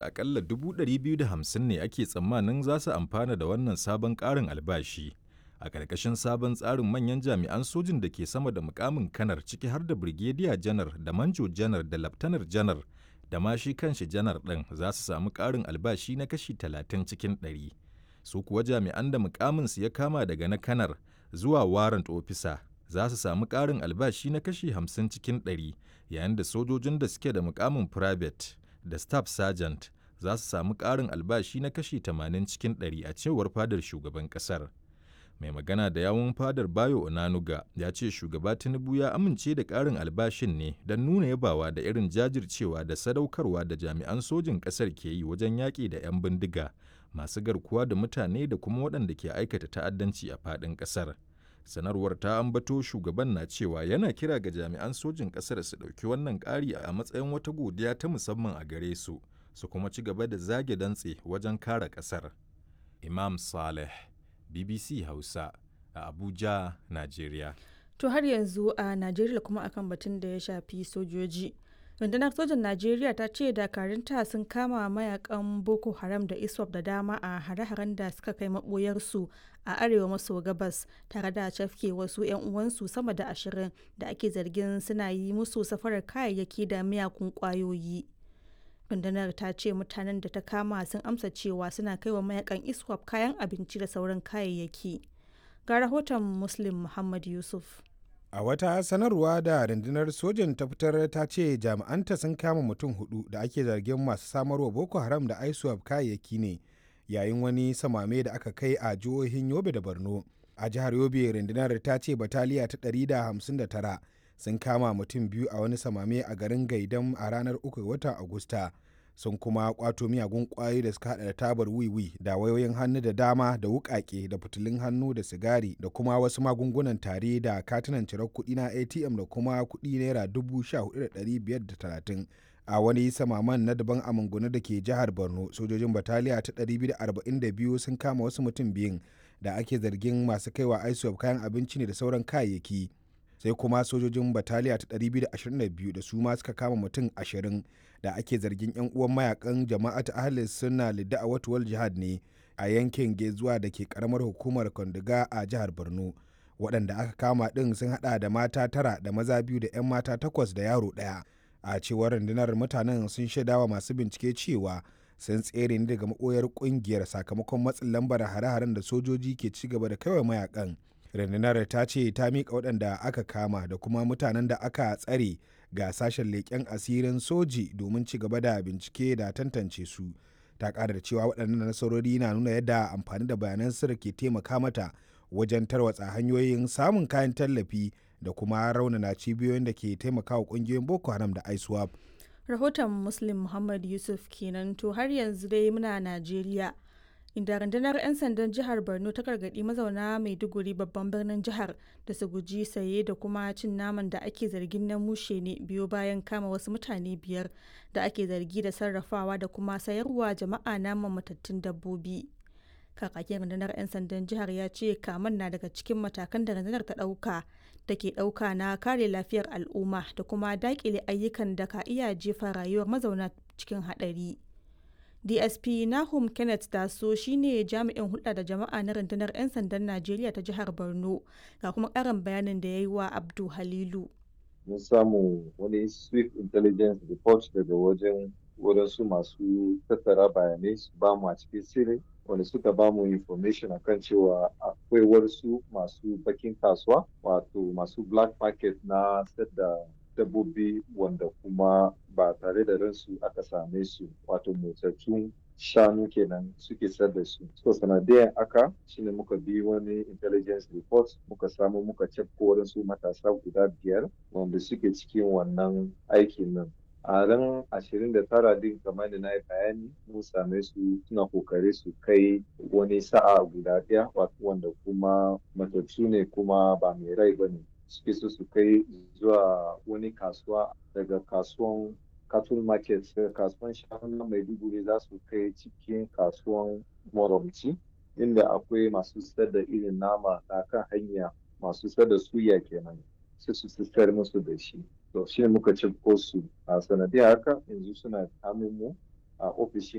akalla 250 ne ake tsammanin za su amfana da wannan sabon ƙarin albashi. A ƙarƙashin sabon tsarin manyan jami'an sojin da ke sama da mukamin kanar ciki har da Brigadier janar da Manjo janar da Laftanar janar da ma shi kanshi janar ɗin za su samu ƙarin albashi na kashi 30 cikin 100. Su kuwa jami'an da mukaminsu ya kama daga na kanar zuwa warrant officer za su samu ƙarin albashi na kashi 50 cikin 100 yayin da sojojin da suke da mukamin private da staff sergeant za su samu ƙarin albashi na kashi 80 cikin 100 a cewar fadar shugaban ƙasar. Mai magana da yawun fadar Bayo Onanuga ya ce shugaba Tinubu ya amince da ƙarin albashin ne don nuna yabawa da irin jajircewa da sadaukarwa da jami'an sojin ƙasar ke yi wajen yaƙi da 'yan bindiga masu garkuwa da mutane da kuma waɗanda ke aikata ta'addanci a faɗin ƙasar. sanarwar ta ambato shugaban na cewa yana kira ga jami'an sojin ƙasar su ɗauki wannan ƙari a matsayin wata godiya ta musamman a gare su su kuma ci gaba da zage dantse wajen kare ƙasar imam saleh bbc hausa a abuja najeriya To har yanzu a Najeriya kuma akan batun da ya shafi sojoji. rundunar sojan najeriya ta ce dakarunta sun kama mayakan boko haram da iswap da dama a hare-haren da suka kai maboyarsu a arewa maso gabas tare da cafke wasu 'yan uwansu sama da ashirin da ake zargin suna yi musu safarar kayayyaki da miyagun kwayoyi rundunar ta ce mutanen da ta kama sun amsa cewa suna kai wa mayakan iswap kayan abinci da sauran kayayyaki ga rahoton muslim muhammad yusuf A wata sanarwa da rundunar sojan ta fitar ta ce jami'anta sun kama mutum hudu da ake zargin masu samarwa Boko Haram da ISWAP kayayyaki ne yayin wani samame da aka kai a jihohin Yobe da Borno. A jihar Yobe rundunar ta ce bataliya ta 159 sun kama mutum biyu a wani samame a garin Gaidam a ranar 3 watan Agusta. sun kuma kwato miyagun kwayoyi da suka hada da tabar wiwi da wayoyin hannu da dama da wukake da fitilun hannu da sigari da kuma wasu magungunan tare da katunan cirar kuɗi na atm da kuma kuɗi naira dubu sha hudu da ɗari biyar da talatin a wani samaman na daban a mangunu da ke jihar borno sojojin bataliya ta 242 sun kama wasu mutum biyun da ake zargin masu kaiwa isop kayan abinci ne da sauran kayayyaki sai kuma sojojin bataliya ta 222 da su ma suka kama mutum 20 da ake zargin 'yan uwan mayakan jama'at ahlis suna lidda a watuwal jihad ne a yankin gezuwa da ke karamar hukumar kwandiga a jihar borno waɗanda aka kama ɗin sun haɗa da mata tara da maza biyu da 'yan mata takwas da yaro ɗaya a cewar rundunar mutanen sun shaidawa masu bincike cewa sun tsere ne daga maɓoyar ƙungiyar sakamakon matsin lambar hare-haren da sojoji ke ci gaba da kawai mayakan rundunar ta ce ta miƙa waɗanda aka kama da kuma mutanen da aka tsare ga sashen leƙen asirin soji domin ci gaba da bincike da tantance su ta ƙara da cewa waɗannan nasarori na nuna yadda amfani da bayanan sirri ke taimaka mata wajen tarwatsa hanyoyin samun kayan tallafi da kuma raunana cibiyoyin da ke taimakawa ƙungiyoyin boko haram da iswap rahoton muslim muhammad yusuf kenan to har yanzu dai muna najeriya inda rundunar 'yan sandan jihar borno ta gargaɗi mazauna maiduguri babban birnin jihar da su guji saye da kuma cin naman da ake zargin na mushe ne biyo bayan kama wasu mutane biyar da ake zargi da sarrafawa da kuma sayarwa jama'a naman matattun dabbobi kakakin rundunar 'yan sandan jihar ya ce kaman na daga cikin matakan da rundunar ta ɗauka da ke ɗauka na kare lafiyar al'umma da kuma daƙile ayyukan da ka iya jefa rayuwar mazauna cikin haɗari. dsp nahum kenneth taso shine jami'in hulɗa da jama'a na rundunar 'yan sandan najeriya ta jihar borno ga kuma ƙarin bayanin da ya yi wa abdu halilu mun samu wani swift intelligence report daga wajen wadansu masu tattara bayanai su ba mu a cikin sirri wanda suka ba mu information akan cewa akwai wasu masu bakin kasuwa wato masu black market na da dabbobi wanda kuma ba tare da ransu aka same su wato motsattun shanu kenan suke sayar da su so sanadiyan aka shine muka bi wani intelligence report muka samu muka cefko waɗansu matasa guda biyar wanda suke cikin wannan aikin nan a ran ashirin da tara din kamar da na yi bayani mun same su suna kokari su kai wani sa'a guda ɗaya wanda kuma matattu ne kuma ba mai rai ba ne suke so su kai zuwa wani kasuwa daga kasuwan cattle market daga kasuwan shanu na maiduguri za su kai cikin kasuwan moromci inda akwai masu sayar da irin nama a kan hanya masu sayar da suya kenan sai su sayar musu da shi to shi ne muka ci su a sanadiyar haka yanzu suna hannun mu a ofishin